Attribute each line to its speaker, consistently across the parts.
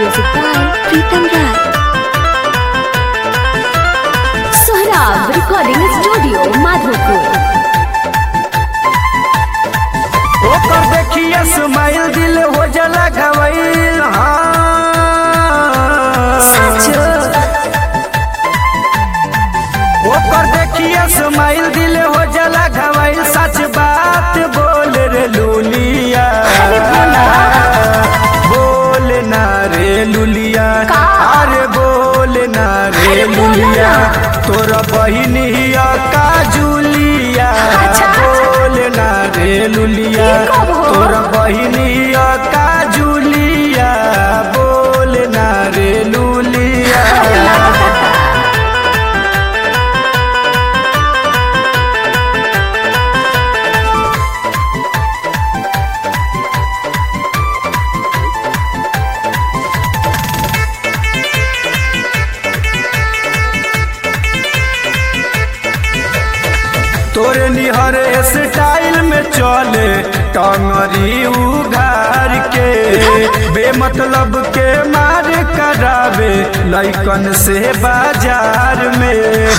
Speaker 1: Music by Pritam Rai. Sohrab Recording Studio, Madhopur.
Speaker 2: ओकर देखिए smile दिल हो जला गवैल ओकर देखिए स्माइल दिल हो जला गवैल सच बात बोल रे लुलिया बोल ना रे लुलिया अरे बोल ना रे लुलिया तोरा बहिनिया का जुलिया बोल ना रे लुलिया तोरा बहिनिया का जुलिया बोल ना रे लुलिया तोरे निहर स्टाइल में चले टंगरी उघार के बेमतलब के मार करावे लैकन से बाजार में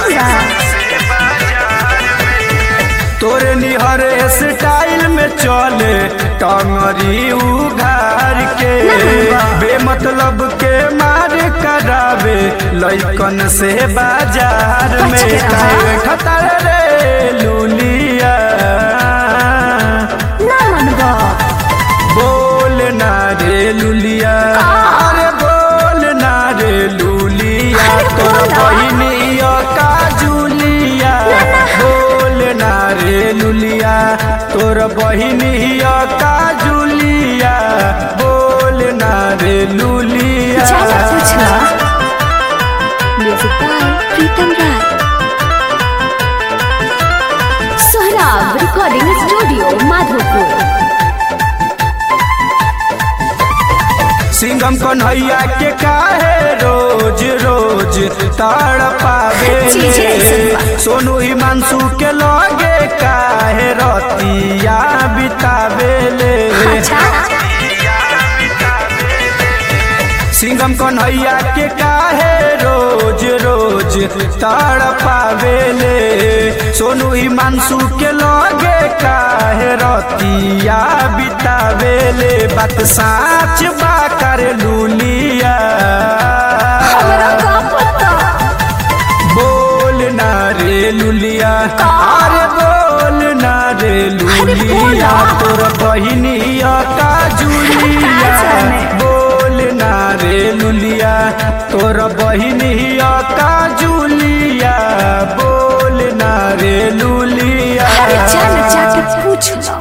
Speaker 2: तोरे निहर स्टाइल में चले टंगरी उघार के बेमतलब के मार करावे लैकन से बाजार में काहे खतर रे लुलिया बोल ना रे लुलिया अरे बोल ना रे लुलिया तोर बहिनिया का जुलिया बोल ना रे लुलिया तोर बहिनिया का जुलिया बोल ना रे लुलिया
Speaker 1: Music by Pritam Rai. Sohrab Recording Studio, Madhopur.
Speaker 2: सिंगम कन्हैया के काहे रोज रोज ताड़ पावे
Speaker 1: चीज़ ऐसन बा।
Speaker 2: सोनू हिमांशु के लगे काहे रतिया बितावे ले सिंगम कन्हैया के काहे रोज रोज ताड़ पावे ले सोनू हिमांशु के लगे काहे रतिया बितावे ले बात साच बा कर लुलिया बोल ना रे लुलिया अरे बोल ना रे लुलिया तोर बहिनिया का जुलिया बोल ना रे लुलिया तोर बहिनिया का जुलिया बोल ना रे लुलिया
Speaker 1: चल जाके पूछ लो